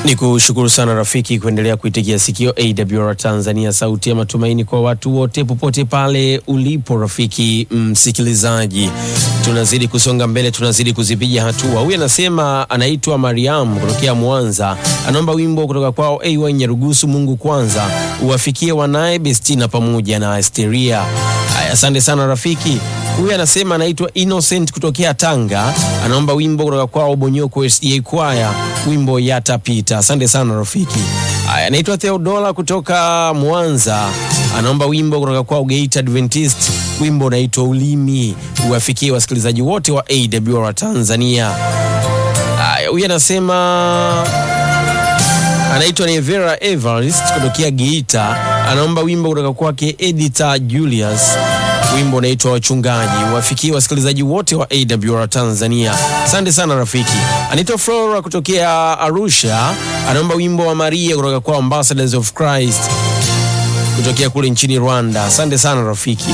Ni kushukuru sana rafiki kuendelea kuitegea sikio AWR Tanzania, sauti ya matumaini kwa watu wote popote pale ulipo. Rafiki msikilizaji, tunazidi kusonga mbele, tunazidi kuzipiga hatua. Huyu anasema anaitwa Mariam kutokea Mwanza, anaomba wimbo kutoka kwao AY Nyarugusu, Mungu kwanza uwafikie wanaye Bestina pamoja na Asteria. Haya, asante sana rafiki. Huyu anasema anaitwa Innocent kutokea Tanga, anaomba wimbo kutoka kwao Bonyoko SDA Choir, wimbo yatapita. Asante sana rafiki. Haya, anaitwa Theodora kutoka Mwanza, anaomba wimbo kutoka kwao Geita Adventist, wimbo unaitwa Ulimi, uwafikie wasikilizaji wote wa AWR Tanzania. Haya, huyu anasema anaitwa Nevera Evarist kutokea Geita, anaomba wimbo kutoka kwake Edita Julius, wimbo unaitwa Wachungaji, wafikie wasikilizaji wote wa AWR Tanzania. Asante sana rafiki. Anaitwa Flora kutokea Arusha, anaomba wimbo wa Maria kutoka kwa Ambassadors of Christ kutokea kule nchini Rwanda. Asante sana rafiki.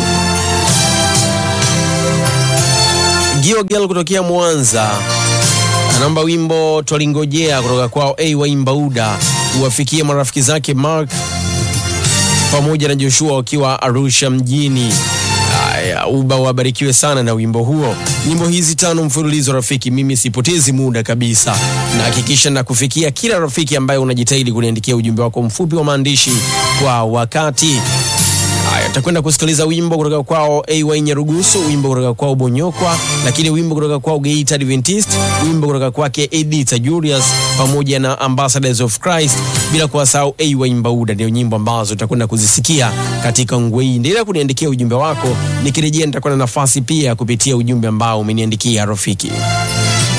Giogel kutokea Mwanza anaomba wimbo twalingojea kutoka kwao AY Mbauda uwafikie marafiki zake Mark pamoja na Joshua wakiwa Arusha mjini. Haya, uba wabarikiwe sana na wimbo huo. Nyimbo hizi tano mfululizo rafiki, mimi sipotezi muda kabisa, na hakikisha na kufikia kila rafiki ambaye unajitahidi kuniandikia ujumbe wako mfupi wa maandishi kwa wakati. Haya, takwenda kusikiliza wimbo kutoka kwao AY Nyarugusu, wimbo kutoka kwao Bonyokwa, lakini wimbo kutoka kwao Geita Adventist, wimbo kutoka kwake Edita Julius pamoja na Ambassadors of Christ, bila kuwasahau AY Mbauda. Ndio nyimbo ambazo utakwenda kuzisikia katika ngwe hii. Endelea kuniandikia ujumbe wako, nikirejea nitakuwa na nafasi pia kupitia ujumbe ambao umeniandikia rafiki.